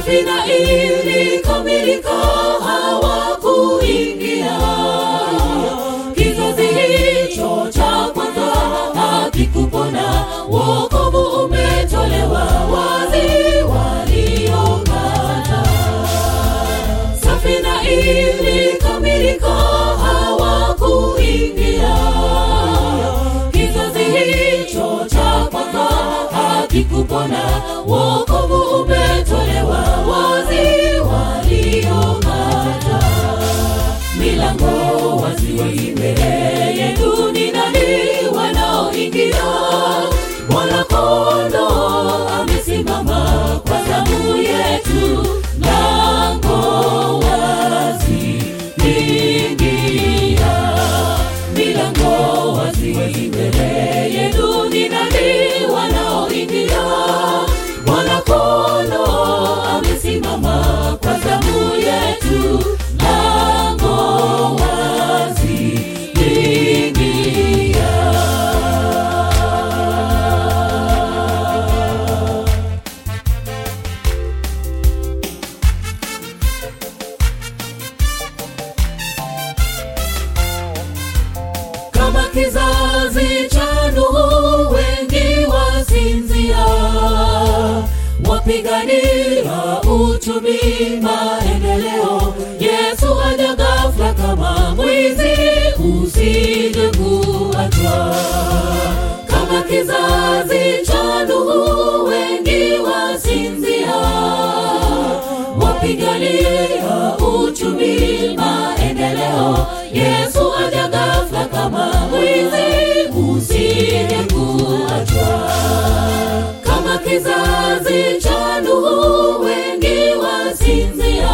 safina ilikamilika hawakuingia kizazi hicho cha kwanza hakikupona wokovu umetolewa wazi waliokata safina ilikamilika hawakuingia kizazi hicho cha kwanza hakikupona wokovu umetolewa wazi waliokata milango wazi mbele yetu ni nani wanaoingia mwana kondo amesimama kwa zamu yetu mlango wazi ingia milango wazi mbele yetu ni nani wanaoingia mwana kondo amesimama kwa zamu yetu mlango wazi ingia kama kizazi cha Nuhu, wengi wasinzia, wapigania uchumi, maendeleo. Yesu aja ghafla kama mwizi, usije kuachwa. Kama kizazi cha Nuhu, wengi wasinzia, wapigania uchumi, maendeleo. Yesu aja ghafla kama mwizi, usije kuachwa. Kama kizazi cha Nuhu, wengi wasinzia,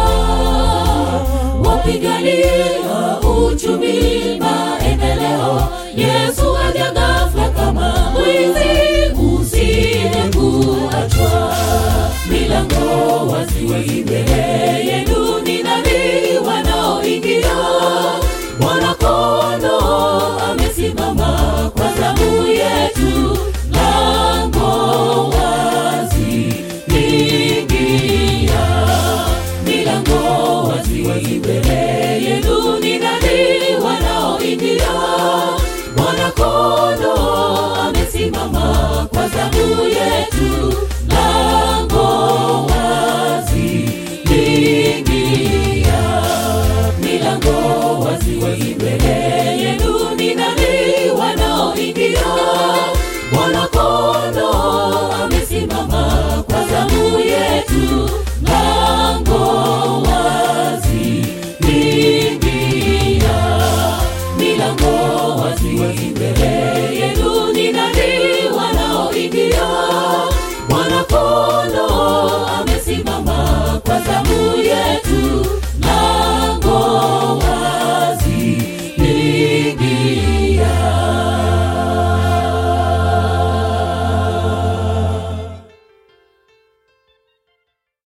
wapigania uchumi, maendeleo. Yesu aja ghafla kama mwizi, usije kuachwa. Milango wazi mbele